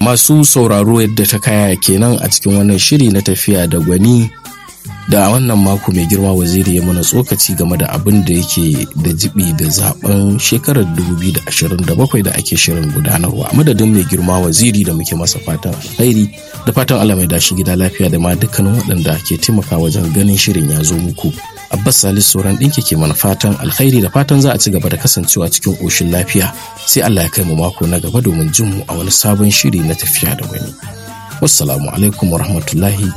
masu sauraro yadda ta kaya kenan a cikin wannan shiri na tafiya da gwani da wannan mako mai girma waziri ya mana tsokaci game da abin da yake da jibi da zaben shekarar 2027 da ake shirin gudanarwa a madadin mai girma waziri da muke masa fatan alkhairi da fatan Allah mai dashi gida lafiya da ma dukkanin waɗanda ke taimaka wajen ganin shirin ya zo muku Abbas Salisu sauran ɗinki ke mana fatan alkhairi da fatan za a ci gaba da kasancewa cikin ƙoshin lafiya sai Allah ya kai mu mako na gaba domin jin mu a wani sabon shiri na tafiya da wani. Wassalamu alaikum warahmatullahi